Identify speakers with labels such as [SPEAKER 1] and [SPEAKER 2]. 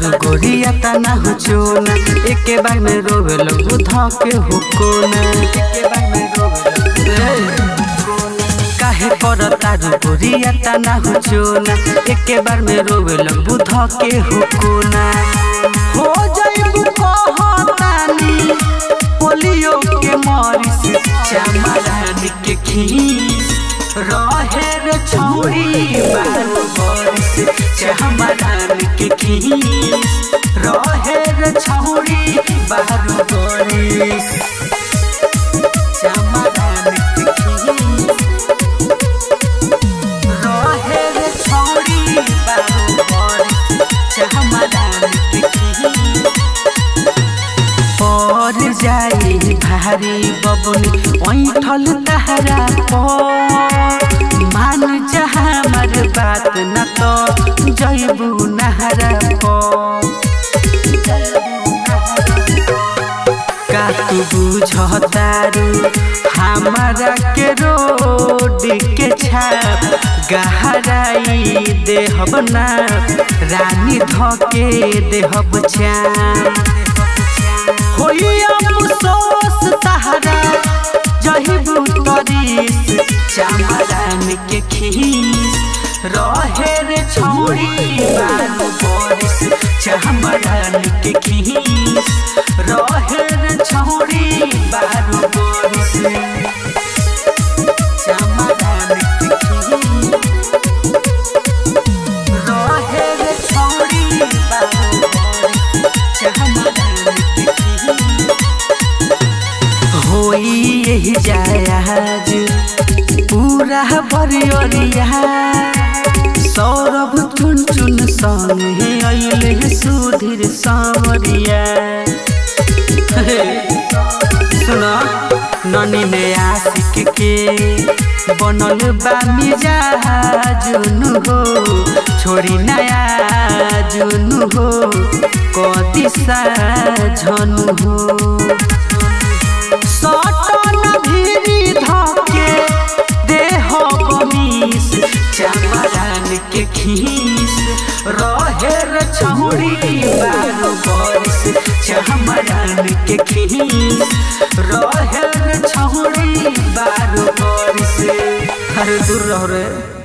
[SPEAKER 1] तारू गोरिया तना हो चोना एके बार में रोवे लगू धके हो कोना एके बार में रोवे लगू काहे पर तारू गोरिया तना हो चोना एके बार में रोवे लगू धके हो कोना हो जाइबू कहतानी पोलियो के मरिस चमरान के खीस रहे रे छौरी बारू बरिस चमरान के खीस रहे रे छौरी बारू बरिस चमरान के खीस रहे रे छौरी बारू बरिस चमरान के खीस पर जाई भारी बबुल ऐठल तहरा पर मान जा हमर बात न तो जैबू नहरा का तू बुझतारू हमारा के रोड के छाप गहराई देहब ना रानी धके देहब चाप होई अफसोस तहरा जहिबू तरीस चमरान के खीस रहे रे छौरी बारू बरिस चमरान के खीस रहे रे छौरी बारू बरिस चमरान के खीस रहे रे छौरी बारू बरिस चमरान के खीस होई यही जायाज पूरा बरियरिया सौरभ चुन चुन संगे अइले सुधीर सावरिया सुना ननी ने आशिक के बनल बा मिजाजुन हो छोड़ी नया जुन हो कदिसा झनु हो सटन भिरी धके देह बमीस चमरान के खीस रहे रे छौरी बारू बरिस चमरान के खीस रहे रे छौरी बारू बरिस अरे दूर रहो रे